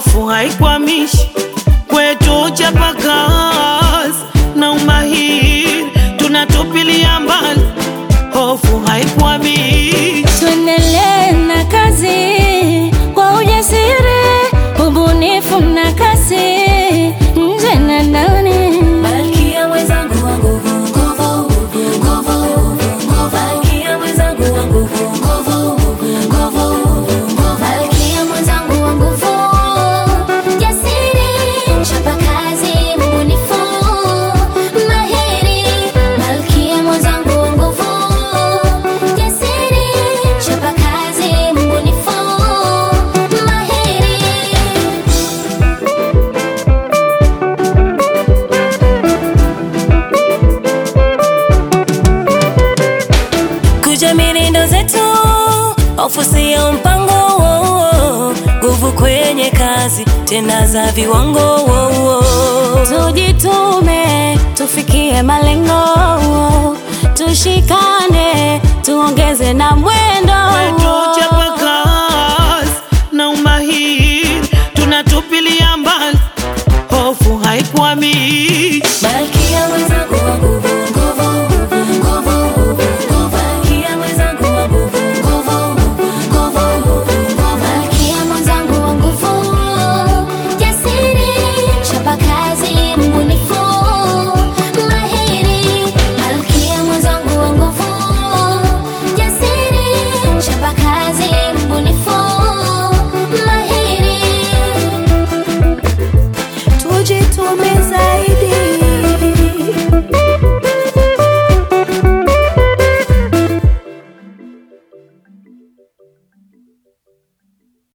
hofu haikwamishi kwetu, chapakazi na umahiri tunatupilia mbali, hofu haikwamishi. Tuendelee na kazi kwa ujasiri, ubunifu na kasi, nje na ndani. Malkia mwenzangu wa nguvu, nguvu, nguvu, nguvu. Malkia mwenzangu wa nguvu, nguvu, nguvu, nguvu. Malkia mwenzangu wa nguvu, jasiri, mchapakazi, mbunifu, mahiri. Malkia mwenzangu wa nguvu, jasiri, mchapakazi, mbunifu, mahiri. kujamini ndo zetu, hofu sio mpango wo, wo. nguvu kwenye kazi tena za viwango wo, wo. Tujitume tufikie malengo, tushikane tuongeze na mwendo. kwetu chapakazi na umahiri tunatupilia mbali, hofu haikwamishi. Malkia mwenzangu wa nguvu, nguvu, nguvu, nguvu. Malkia mwenzangu wa nguvu, nguvu, nguvu, nguvu. Malkia mwenzangu wa nguvu, jasiri, mchapakazi, mbunifu, mahiri. Malkia mwenzangu wa nguvu, jasiri, mchapakazi, mbunifu, mahiri. Tujitume zaidi